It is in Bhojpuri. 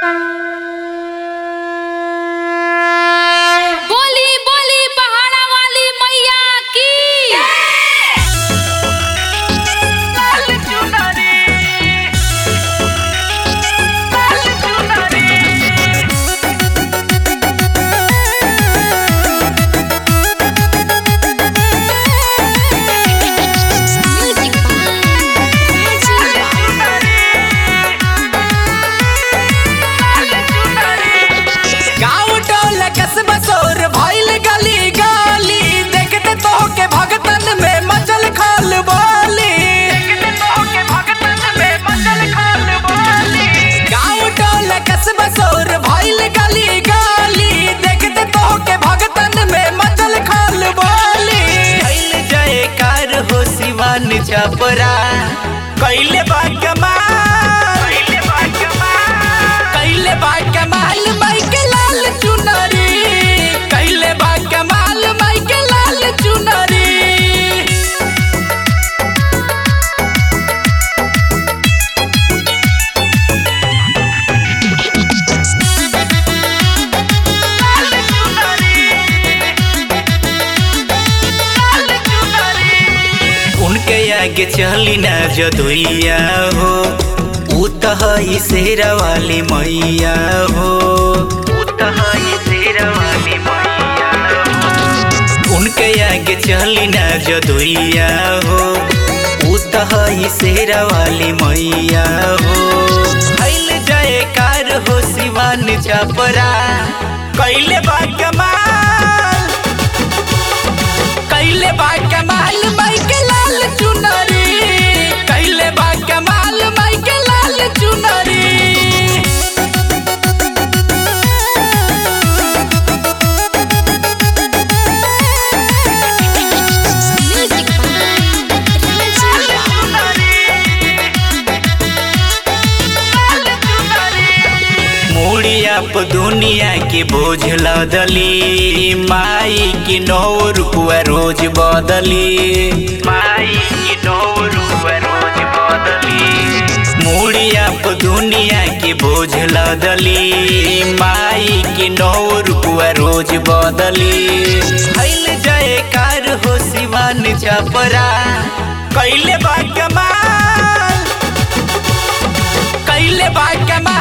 बोली बोली पहाड़ा वाली मैया की गाँव टोल कस्बा सोर भइल गली गली देखते तो के भगतन में मचल खाल बोली गाँव टोल कस्बा सोर भइल गली गली देखते तो के भगतन में मचल खाल बोली कैल जयकार हो शिवान छपरा कैले बा कमाल कैले बा कमाल माइके लाल चुनरी कैले बा कमाल माइके लाल चुनरी उनके आगे चली ना जदुइया हो ऊ तो हई शेरा वाली मैया हो ऊ तो हई शेरा वाली मैया हो। उनके आगे चली ना जदुइया हो ऊ तो हई शेरा वाली मैया हो फैल जयकार हो शिवान छपरा कैले बा कमाल कैले बा कमाल माइके लाल चुनरी कैले बा कमाल माइके लाल चुनरी मुड़िया प दुनिया के बोझ लदली माई की नौ रुपया रोज बदली माई की नौ रुपया रोज बदली मुड़िया प दुनिया के बोझ लदली माई की नौ रुपया रोज बदली फैल जयकार हो शिवान छपरा कैले बा कमाल कैले बा कमाल